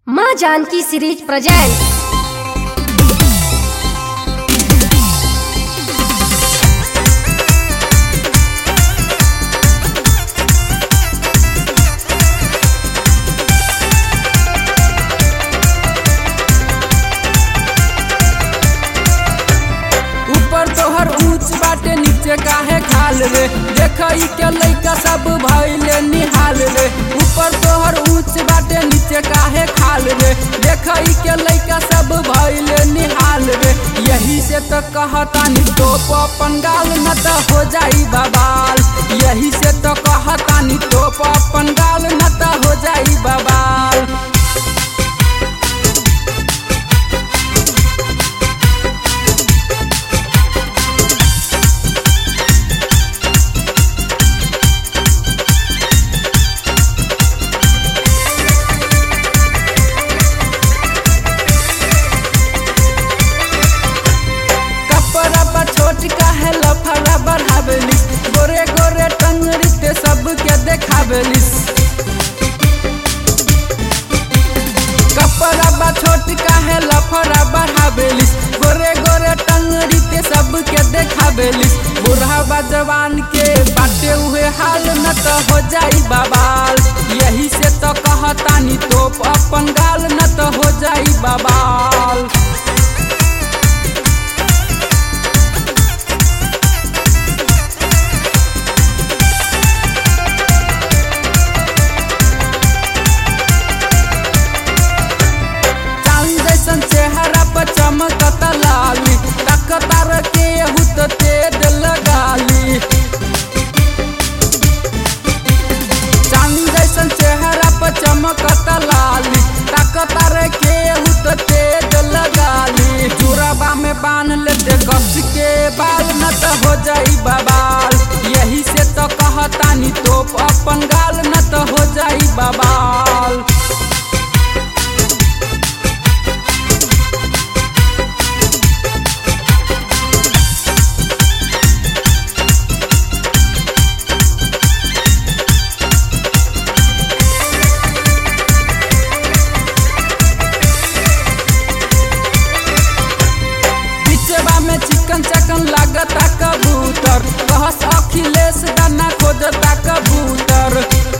माँ Janaki series present ऊपर तोहर ऊंच बाटे नीचे काहे खाल रे देखई के लइका सब भइले निहाल रे ऊपर तोहर ऊंच बाटे नीचे काहे खाल रे देखई के लइका सब भइले निहाल रे यही से तो कहतानी तोप अपन गाल न त हो जाई बबाल यही से तो कहतानी तोप अपन गाल न त हो जाई बबाल कपड़ा बा छोट काहे लफड़ा बढ़ावेली गोरे गोरे टंगरी ते सबके देखावेलिस कपड़ा बा छोट काहे लफड़ा बढ़ावेलिस गोरे गोरे टंगरी ते सबके देखावेलिस बुढ़ावा जवान के बाटे हुए हाल न त हो जाई बबाल यही से तो कहतानी तोप अपन गाल न त हो जाई बबाल चांद जैसन चेहरा पर चमकत लाली तकतार के हुत तेज लगाली चांद जैसन चेहरा पर चमकत लाली तकतार के हुत तेज लगाली चूड़ाबा में बांध लेते कस के बाल न त हो जाई बबाल यही से तो कहतानी तोप अपन गाल न त हो जाई बबाल बिचवा में चिकन चकन लागता कबूतर कहस अखिलेश दाना खोजता कबूतर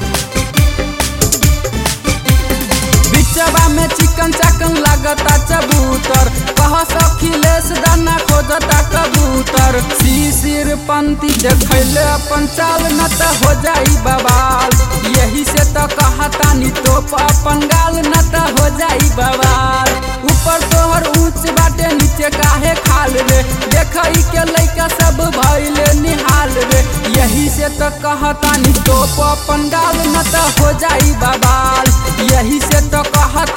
बिचवा में चिकन चकन लागता कबूतर कहस अखिलेश दाना खोजता कबूतर शिशिर पंथी देखैले अपन चाल न त हो जाई बवाल यही से तो कहतानी तोप अपन गाल न त हो जाई बवाल ऊपर तोहर ऊंच बाटे नीचे काहे खाल रे देखई के लइका सब भइले निहाल रे यही से तो कहतानी तोप अपन गाल न त हो जाई बवाल यही से तो कहत